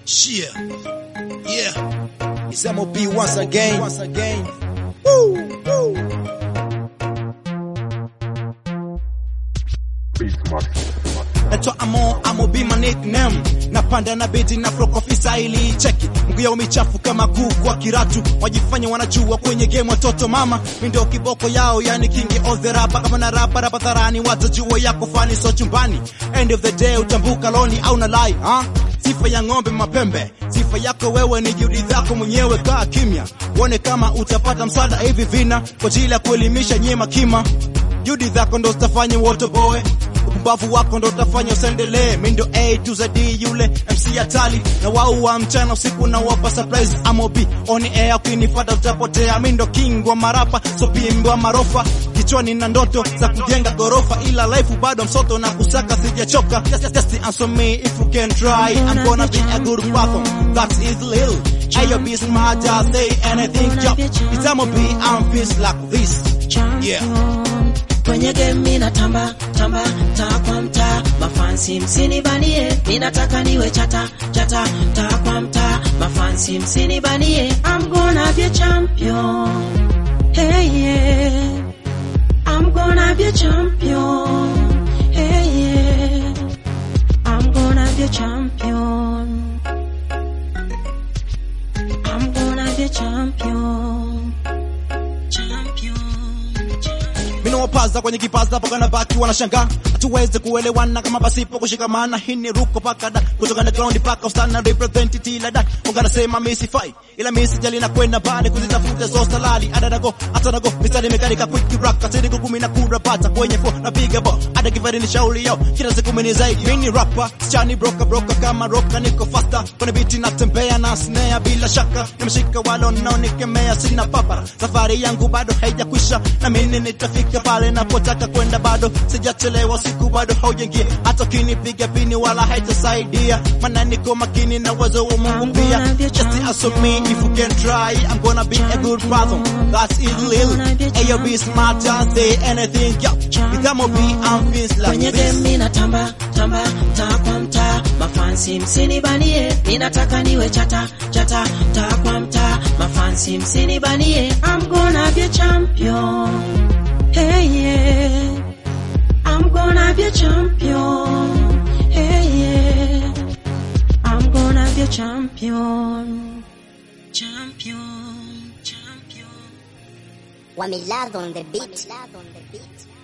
Shit. Yeah. It's MOB once again. Once again. Woo, woo. Naitwa Amo, Amo be my nickname. Napanda na beti na flow coffee style cheki. Mguu yao michafu kama kuku wa kiratu. Wajifanya wanajua kwenye game watoto mama. Mimi ndio kiboko yao yani king of the rap. Kama na rap rap dharani watajua yako fani so chumbani. End of the day utambuka loni au na lie, ha? Sifa ya ng'ombe mapembe, sifa yako wewe ni juhudi zako mwenyewe. Kaa kimya, uone kama utapata msaada hivi vina kwa ajili ya kuelimisha nyema kima. Juhudi zako ndo zitafanya wote boe upumbavu wako ndo utafanya usendelee. Mi ndo A to Z yule MC hatari na wao wa mchana usiku na wapa surprise amobi on air, ukinifata utapotea. Mi ndo king wa marapa so pimbi wa marofa kichwani na ndoto za kujenga gorofa, ila life bado msoto na kusaka sijachoka. Just, just answer me if you can try, I'm gonna be a good platform that is lil. Ayo be smart, just say anything, yo. It's amobi, I'm feels like this. Yeah. Kwenye game mina tamba tamba taa kwa mtaa, mafansi msinibanie, ninataka niwe chata chata taa kwa mtaa, mafansi msinibanie, I'm gonna be a champion. Hey yeah. I'm gonna be a champion. Hey yeah. I'm gonna be a champion. I'm gonna be a champion. Champion. Mimi nawapaza kwenye kipaza paka na baki wanashangaa, hatuwezi kuelewana kama pasipo kushikamana. Hii ni ruko paka da kutoka na ground paka ustana represent tila da ungana sema mimi sifai, ila mimi sijali na kwenda bali kuzitafuta zo salali ada nago hata nago mistari mekarika quick rock katini kumi na kura pata kwenye fo na piga bo ada kifari ni shauri yao kila siku mimi ni zaidi mimi ni rapper sichani broka broka kama roka niko faster kwenye beat natembea na snare bila shaka nimeshika walo naonikemea sina papara safari yangu bado haijakwisha na mimi nitafika pale napotaka kwenda bado sijachelewa siku bado haujaingia hata ukinipiga pini wala haitasaidia maana niko makini na uwezo wa Mungu pia just answer me if you can try I'm gonna be a good brother that's it lil Ayo be smart just say anything yo Itamo be I'm feels like Kwenye game this mina tamba tamba taa kwa mtaa, mafansi msinibanie, ninataka niwe chata chata taa kwa mtaa, mafansi msinibanie, I'm gonna be a champion. Hey yeah. I'm gonna be a champion. Hey yeah. I'm gonna be a champion. Champion. Champion. Wamilad on the beat.